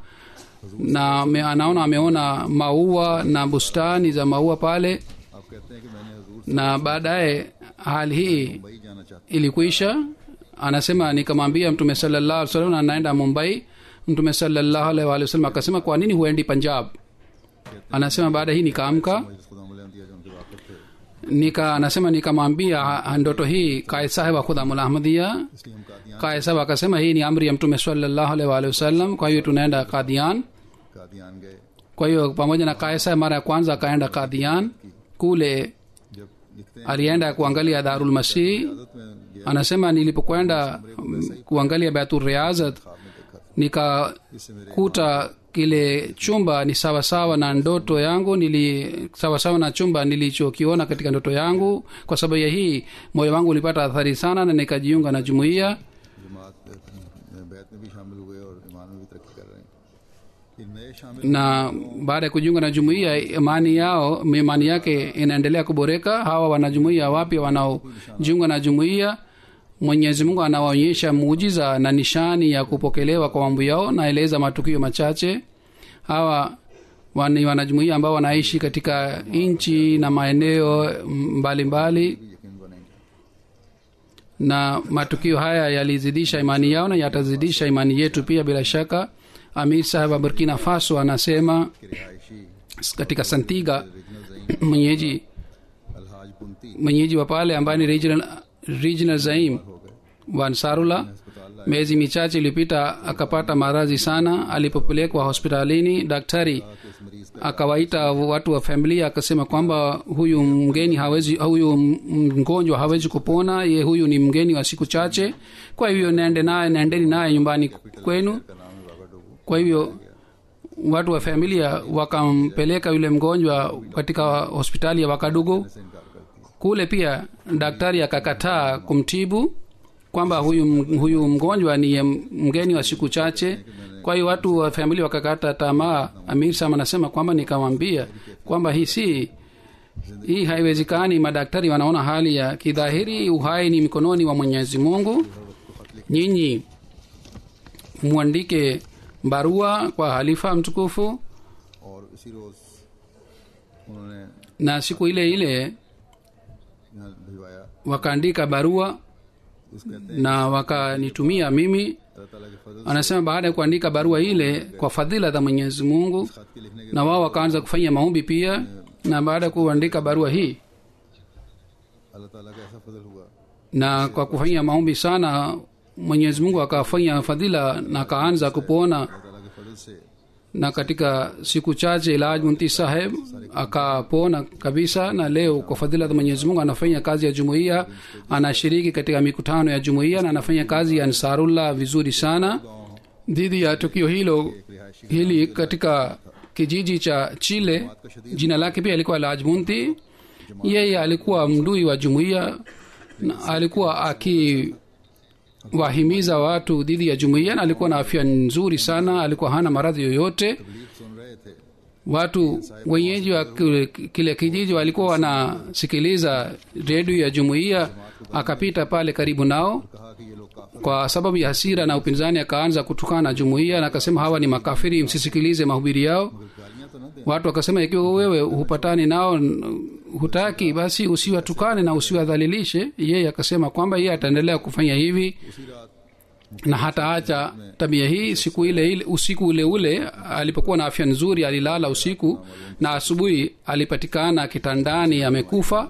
na me, anaona ameona maua na bustani za maua pale आप कहते हैं कि मैंने हजूर na baadaye hali hii Mumbai जाना चाहता ilikuisha anasema nikamwambia mtume salallahu alaihi wasallam anaenda mumbai mtume salallahu alaihi waalihi wasallam akasema kwa nini huendi punjab anasema baada hii nikaamka हूँ खुदा दिया जो उनके वाकफ थे nika anasema nikamwambia ha- ndoto hii kaid saheb wa khudamul ahmadia इसलिए हम Kadian kaid saheb akasema hii ni amri ya mtume salallahu alaihi waalihi wasallam kwa hiyo tunaenda kadian Kadian गए kwa hiyo pamoja na kaid saheb mara ya kwanza akaenda kadian kule जब लिखते हैं alienda kuangalia darul masih आदत में गया anasema nilipokwenda mm, kuangalia baitul riazat ख्वाब में देखा था इससे मेरे nikakuta kile chumba ni sawasawa na ndoto yangu nili sawasawa na chumba nilichokiona katika ndoto yangu kwa sababu ya hii moyo wangu ulipata athari sana na nikajiunga na jumuiya जमात में बैत में भी शामिल हुए और ईमान में भी तरक्की कर रहे हैं इन नए शामिल na baada ya kujiunga na jumuiya imani yao imani yake inaendelea kuboreka hawa wanajumuiya wapya wanaojiunga na jumuiya mwenyezi mungu anawaonyesha muujiza na nishani ya kupokelewa kwa mambo yao naeleza matukio machache hawa wani wanajumuiya ambao wanaishi katika nchi na maeneo mbalimbali mbali, भी यकीन बनेंगे na matukio haya yalizidisha imani yao na yatazidisha imani yetu pia bila shaka amir saheb wa burkina faso anasema कि रिहायशी katika santiga regional जईम mwenyeji अलहाज बुनती mwenyeji wa pale ambaye ni regional, regional zaim हो गए wa ansarullah अस्पताल miezi michache iliyopita akapata maradhi sana alipopelekwa hospitalini daktari लाया कि इस मरीज का akawaita watu wa familia akasema kwamba huyu mgeni hawezi huyu mgonjwa hawezi kupona ye huyu ni mgeni wa siku chache kwa hivyo naende naye naendeni naye nyumbani kwenu का नाम है बाबा डोगू kwa hivyo watu wa familia wakampeleka yule mgonjwa katika hospitali ya wakadugu से इनकार करती है kule pia daktari akakataa kumtibu kwamba huyu, huyu mgonjwa ni mgeni wa siku chache kwa kwa hiyo watu wa famili wakakata tamaa amir sam anasema kwamba nikamwambia kwamba hii si hii haiwezekani madaktari wanaona hali ya kidhahiri uhai ni mikononi wa mwenyezi mungu nyinyi mwandike barua kwa halifa mtukufu और इसी रोज उन्होंने na siku ile ile यहाँ भिजवाया wakaandika barua उस कहते हैं na wakanitumia mimi अल्लाह ताला के फजल anasema baada ya kuandika barua ile kwa fadhila za mwenyezi mungu खत के लिखने के na wao wakaanza kufanya maombi pia na baada ya kuandika barua hii अल्लाह ताला का ऐसा फजल हुआ na kwa kufanya maombi sana mwenyezi mungu akafanya fadhila na akaanza kupona अल्लाह ताला के फजल से na katika siku chache ilaj munti saheb akapona kabisa na leo kwa fadhila za mwenyezi mungu anafanya kazi ya jumuiya anashiriki katika mikutano ya jumuiya na anafanya kazi ya ansarullah vizuri sana dhidi ya tukio hilo hili katika kijiji cha chile jina lake pia alikuwa lajmunti yeye alikuwa mdui wa jumuiya na alikuwa akiwahimiza watu dhidi ya jumuiya na alikuwa na afya nzuri sana alikuwa hana maradhi yoyote तबलीग सुन रहे थे watu wenyeji wa kile- kile kijiji walikuwa wanasikiliza redio ya jumuiya akapita pale karibu nao कहा कि ये लोग काफिर kwa sababu ya hasira na upinzani akaanza kutukana na jumuiya na akasema hawa ni makafiri msisikilize mahubiri yao गालियां तो न दें watu wakasema ikiwa wewe hupatani nao n- hutaki basi usiwatukane na usiwadhalilishe yeye akasema kwamba yeye ataendelea kufanya hivi उसी रात na hataacha tabia hii siku ile ile usiku ule ule alipokuwa na afya nzuri alilala usiku na asubuhi alipatikana kitandani amekufa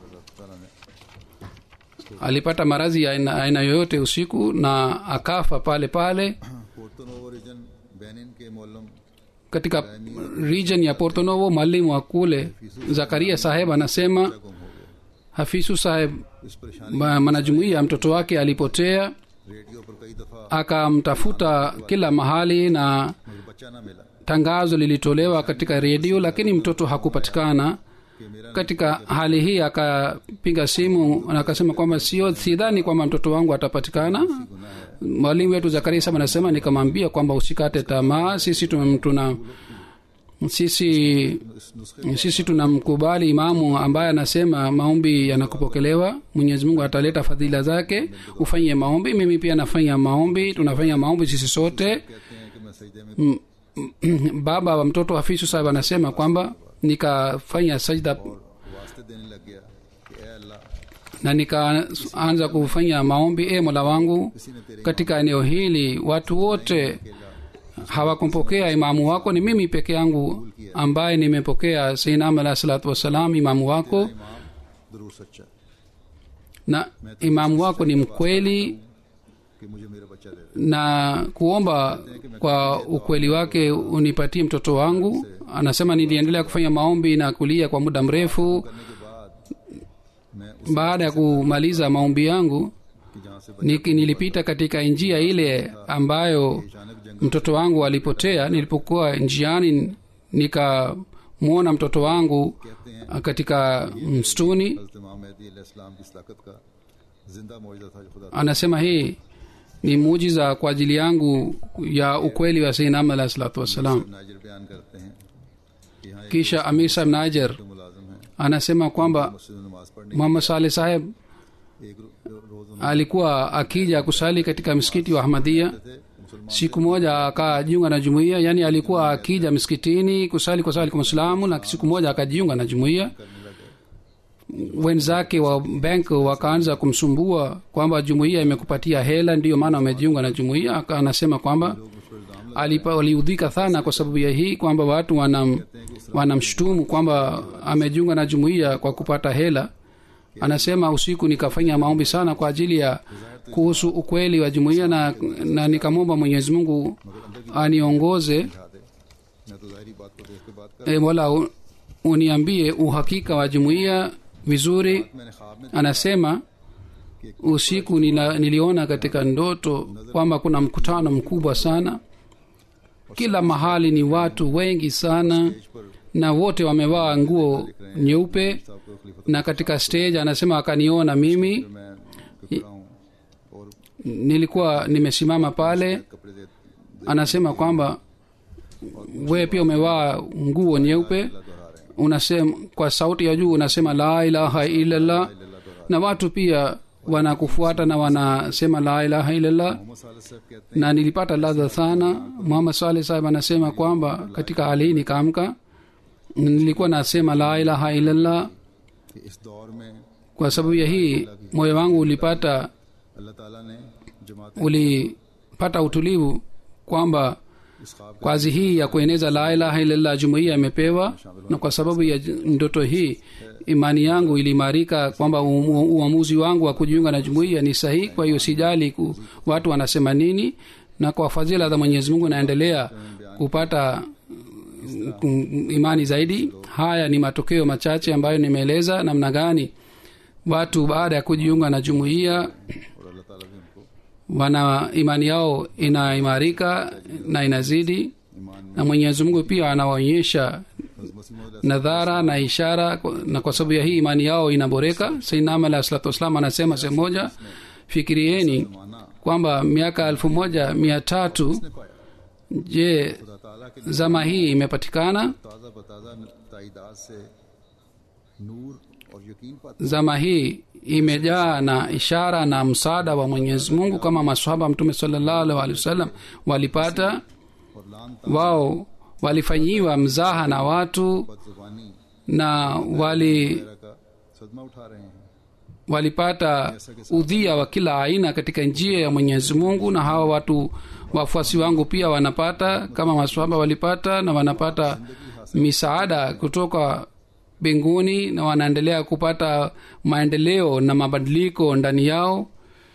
alipata maradhi ya aina, aina yoyote usiku na akafa pale pale Porto Novo region Benin के मोलम katika region ya portonovo mwalimu wa kule zakaria saheb anasema गुम हो गए hafisu saheb इस परेशानी ma- mwanajumuiya mtoto wake alipotea radio पर कई दफा akamtafuta kila mahali na मुझे बच्चा ना मिला tangazo lilitolewa katika redio lakini mtoto hakupatikana कि मेरा katika hali hii akapiga simu na akasema kwamba sio sidhani kwamba mtoto wangu atapatikana mwalimu wetu zakaria saba anasema nikamwambia kwamba usikate tamaa sisi tuna, tuna sisi इस नुस्खे sisi tunamkubali imamu ambaye anasema maombi yanakupokelewa mwenyezi mungu ataleta fadhila zake ufanye maombi mimi pia nafanya maombi tunafanya maombi sisi sote कहते हैं कि मैं सजदे में baba wa mtoto hafisu sahib anasema kwamba nikafanya sajda वास्ते देने लग गया कि ए अल्लाह na nikaanza kufanya maombi e mola wangu किसी ने तेरे katika eneo hili watu wote hawakumpokea imamu wako ni mimi peke yangu ambaye nimepokea seinam alahi salatu wassalam imamu wako इमाम जरूर सच्चा na imamu wako ni mkweli कि मुझे मेरा बच्चा दे दे na kuomba kwa ukweli wake unipatie mtoto wangu anasema niliendelea kufanya maombi na kulia kwa muda mrefu करने के बाद मैं उस baada ya kumaliza maombi yangu कि जहाँ से Niki, nilipita katika njia ile ambayo अचानक जंगल mtoto wangu alipotea nilipokuwa njiani nikamwona mtoto wangu katika msituni हजरत इमाम मेहदी अलैहिस्सलाम की सलाकत का जिंदा मौजूदा था जो खुदा anasema hii ni muujiza kwa ajili yangu ya ukweli wa seinam alahi salatu wassalam नाजिर बयान करते हैं कि यहाँ एक kisha amir saheb najer जो मुलाजिम है anasema kwamba मस्जिद में नमाज पढ़ने muhammad saleh saheb एक रो- रोज alikuwa akija kusali katika msikiti wa ahmadia उन्होंने थे मुसलमान siku moja akajiunga na jumuiya yani alikuwa akija msikitini kusali kwa sali kwa mwislamu na siku moja akajiunga na jumuiya wenzake wa bank wakaanza kumsumbua kwamba jumuiya imekupatia hela ndiyo maana wamejiunga na jumuiya Aka- anasema kwamba alipa- waliudhika sana kwa sababu ya hii kwamba watu wanam, wanamshutumu kwamba amejiunga na jumuiya kwa kupata hela anasema usiku nikafanya maombi sana kwa ajili ya kuhusu ukweli wa jumuiya na, na nikamwomba mwenyezi mungu aniongoze दिखा दे मैं तो जाहिर बात को देख के बात कर e, mola u- uniambie uhakika wa jumuiya vizuri मैंने ख्वाब में anasema usiku nila, niliona katika ndoto kwamba kuna mkutano mkubwa sana kila mahali ni watu wengi sana na wote wamevaa nguo nyeupe साहब को खलीफा na katika stage anasema akaniona mimi मैं खड़ा हूँ और nilikuwa nimesimama pale कपड़े दे anasema kwamba wewe pia umevaa nguo nyeupe unasema kwa sauti ya juu unasema la ilaha illallah na watu pia wanakufuata na wanasema la ilaha illallah Mohammad साल साहब कहते na nilipata ladha sana muhammad saleh sahib anasema kwamba katika hali hii nikaamka nilikuwa nasema la ilaha illallah हैं कि इस दौर में kwa sababu ya hii moyo wangu ulipata अल्लाह ताला ने जमात ulipata utulivu kwamba इस ख्वाब kazi hii ya kueneza la ilaha illallah jumuiya imepewa na kwa sababu ya j- ndoto hii imani yangu iliimarika kwamba u- u- uamuzi wangu wa kujiunga na jumuiya ni sahihi kwa hiyo sijali ku, watu wanasema nini na kwa fadhila za mwenyezi mungu naendelea kupata mm, mm, imani zaidi haya ni matokeo machache ambayo nimeeleza namna gani watu baada ya kujiunga na jumuiya और अल्लाह ताला भी उनको wana imani yao inaimarika na inazidi ईमान na mwenyezi mungu pia anawaonyesha में मसीह मौद nadhara na ishara kwa- na kwa sababu ya hii imani yao inaboreka sainam alahi salatu wassalam anasema sehemu moja fikirieni माना kwamba miaka elfu moja mia tatu ने पाया je खुदा ताला के zama hii imepatikana ताज़ा बताज़ा ताइदाद से नूर और यकीन पाते zama hii imejaa na ishara na msaada wa mwenyezi mungu kama masahaba mtume salallahu alaihi wasallam walipata और लान wao walifanyiwa mzaha na watu बदजुबानी na wali वगैरह का सदमा उठा रहे हैं walipata udhia wa kila aina katika njia ya mwenyezi mungu na hawa watu wafuasi wangu pia wanapata kama maswahaba walipata na wanapata misaada kutoka mbinguni na wanaendelea kupata maendeleo na mabadiliko ndani yao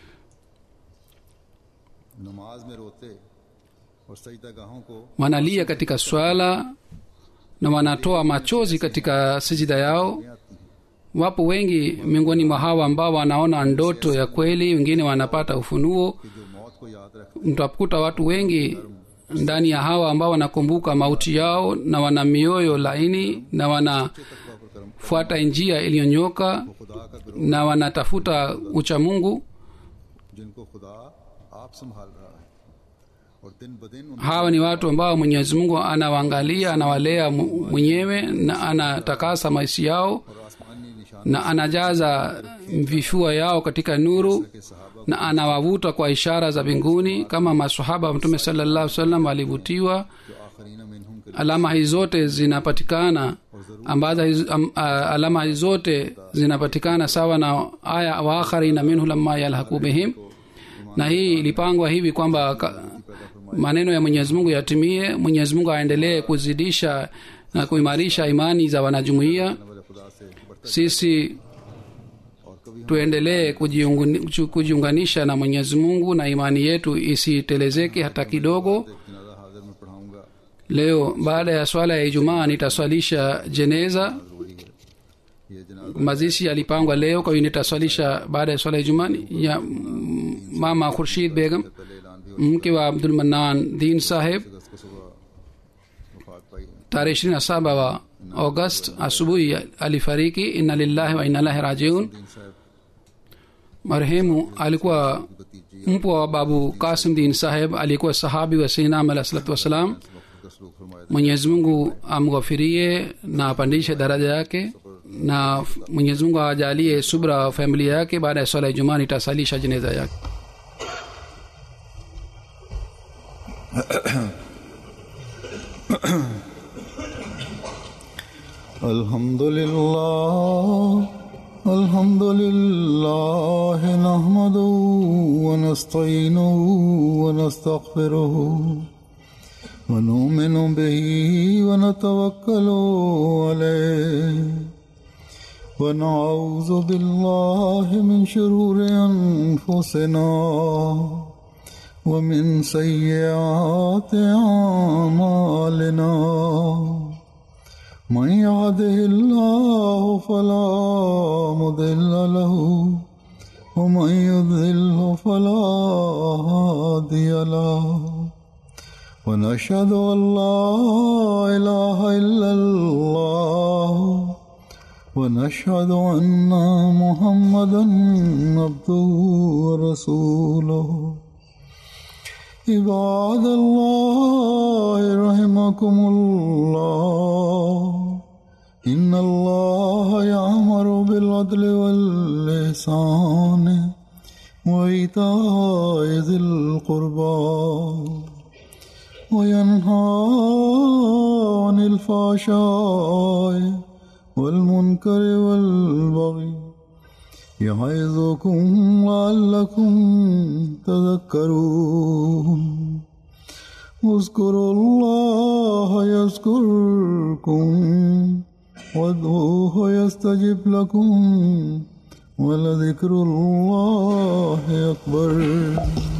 नमाज में रोते और सजदा गाहों को wanalia katika swala na wanatoa machozi katika sijida yao wapo wengi miongoni mwa hawa ambao wanaona ndoto ya kweli wengine wanapata ufunuo कि जो मौत को याद रखते mtakuta watu wengi ndani ya hawa ambao wanakumbuka mauti yao na wana mioyo laini na wanafuata njia iliyonyoka खुदा का गिरोह na wanatafuta uchamungu जिनको खुदा आप संभाल रहा है और दिन ब दिन उन hawa ni watu ambao mwenyezi mungu anawaangalia anawalea mu- mwenyewe na anatakasa maisha yao और आसमानी निशान na anajaza vifua yao katika nuru के सहाबा na anawavuta kwa ishara za mbinguni kama masahaba wa mtume sallallahu salam walivutiwa जो आखरीन मिनहुम के alama hizi zote zinapatikana ambazo hizi- am, a, alama hizi zote zinapatikana sawa na aya waakharina minhu lamma yalhaku bihim na hii ilipangwa hivi kwamba ka- maneno ya mwenyezi mungu yatimie mwenyezi mungu aendelee kuzidisha na kuimarisha imani za wanajumuiya वाले खुदा से बढ़ता sisi और कभी हम tuendelee kujiungani- kujiunganisha na mwenyezi mungu na imani yetu isitelezeke hata kidogo जनाजा हाजिर में पढ़ाऊंगा leo baada ya swala ya ijumaa nitaswalisha jeneza जरूरी है ये जनाजा mazishi yalipangwa leo kwa hiyo nitaswalisha baada ya swala ya ijumaa ya mm, mama khurshid begam पहले ऐलान भी mke wa abdul manan din saheb अगस्त को सुबह वफात पाई tarehe ishirini na saba wa august asubuhi alifariki inna lillahi wa inna ilahi rajiun दीन साहब marehemu alikuwa भतीजी mpwa wa babu kasim din saheb alikuwa sahabi wa sinam alah salatu wassalam वक्त का सलूक फरमाया mwenyezi mungu amghafirie na apandishe daraja yake na f- mwenyezi mungu ajalie subra wa familia yake baada ya swala ya ijumaa nitasalisha jeneza yake الحمد لله الحمد لله نحمده ونستعينه ونستغفره ونؤمن به ونتوكل عليه ونعوذ بالله من شرور أنفسنا ومن سيئات أعمالنا من يهده الله فلا مضل له ومن يضلل فلا هادي له ونشهد ان لا اله الا الله ونشهد ان محمدا عبده ورسوله عباد الله رحمكم الله إن الله يأمر بالعدل والإحسان وإيتاء ذي القربى وينهى عن الفحشاء والمنكر والبغي يعظكم لعلكم تذكرون اذكروا الله يذكركم وادعوه يستجب لكم ولذكر الله أكبر